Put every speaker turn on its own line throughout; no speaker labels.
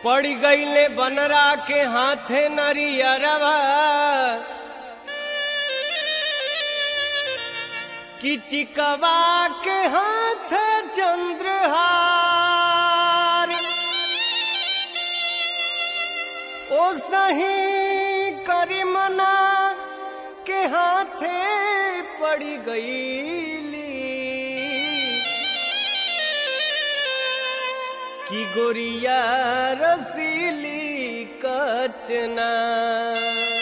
पड़ गईले बनरा के हाथे नरियरवा कि चिकवा के हाथ चंद्रहार ओ सही करीमना के हाथे पड़ी गईली कि गोरिया रसीली कचनार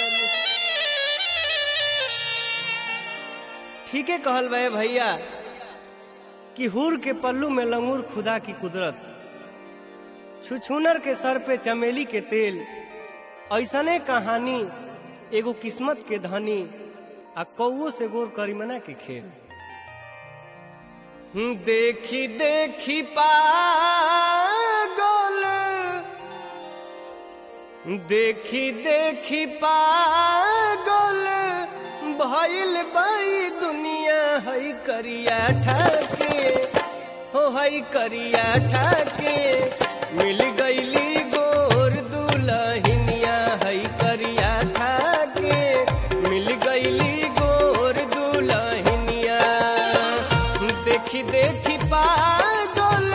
ठीक है कहल बे भैया कि हुर के पल्लू में लंगूर खुदा की कुदरत छुछुनर के सर पे चमेली के तेल ऐसने कहानी एगो किस्मत के धनी आ कौओ से गोर करीमना के खेल देखी देखी पागल देखी देखी पागल भइल बाई दुनिया हई करिया ठाके हो हई करिया ठाके मिल गईली गोर दुलहिनिया हई करिया ठाके मिल गईली गोर दुलहिनिया देखी देखी पागल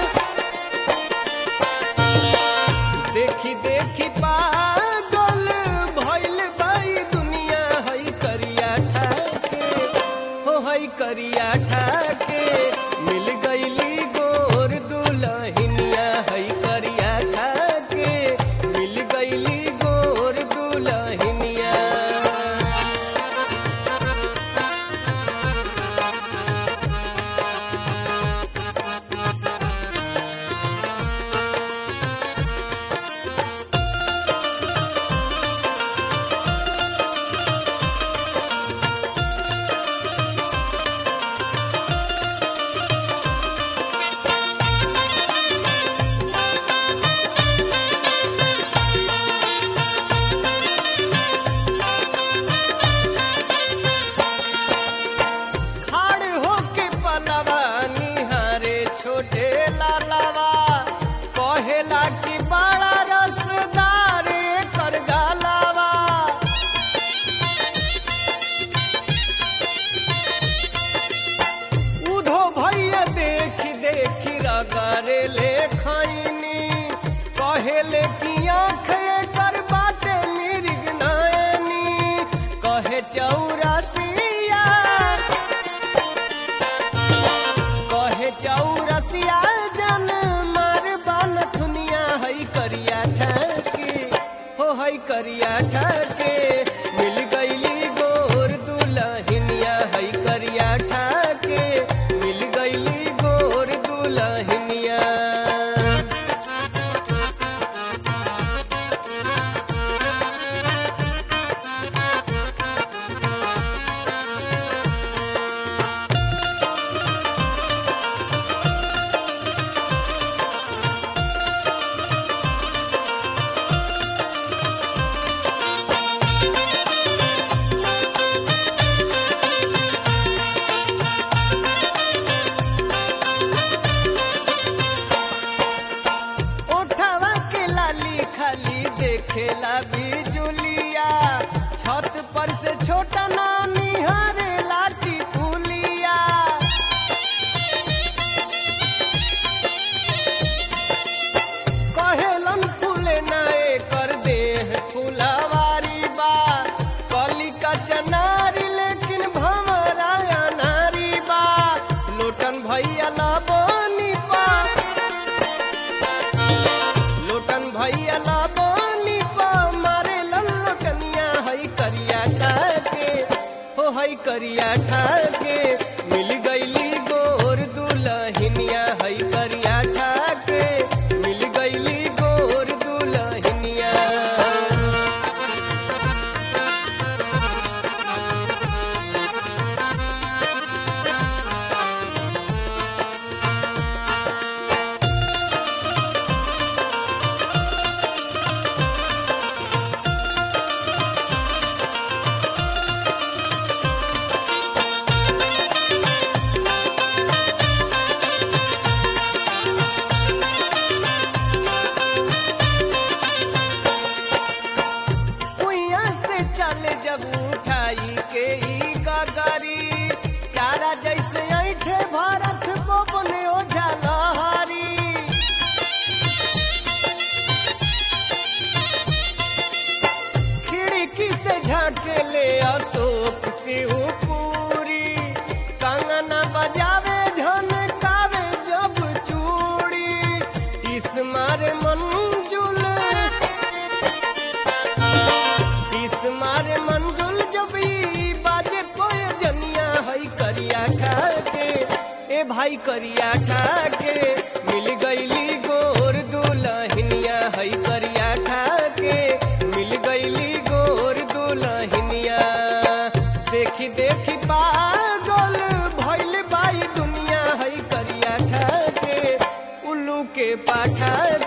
देखी देखी पागल भइल बाई दुनिया हई करिया ठाके हो हई करिया ठाके मिल गईली गोर दुलहिनिया हई करिया ठाके मिल गईली गोर दुलहिनिया खाड़ होके पलवा निहारे छोटे लालवा कहेला कि बड़ा रसदार कर गालवा उधो भैया देख देख रगरे ले खैनी कहेले कि आँख कर बाटे मिर्ग नयनी कहे चौरसिया कहे चौरसिया जन मार बाल थुनिया हई करिया ठाके हो हई करिया ठाके मिल गईली गोर दुलहिनिया हई करिया ठाके मिल गईली गोर दुलहिनिया ओठवा के लाली खाली देखेला बिजुलिया छत पर से छोटा नानी हरे लाठी फूलिया कहेलन फूले नाए कर देह फुलवारी बा कली का चनारी लेकिन भमरा नारी बा लोटन भैया ना बोनी पा लोटन भैया ला बोली पा मारे लल्लोटनिया हई करिया ठाके हो हई करिया ठाके मिल गईली गोर दुलहिनिया हई करिया ठाके मिल गईली गोर दुलहिनिया शिवपुरी कंगना बजावे झनकावे जब चूड़ी टिस मारे मंजुल टिस मारे मंजुल जब ई बाजे कोय जनिया हई करिया ठाके ए भाई करिया ठाके मिल गईली गोर दुलहिनिया हई करिया ठाके मिल गईली गोर दुलहिनिया देखी देखी पागल भइल बाई दुनिया हई करिया ठाके उल्लू के पाठा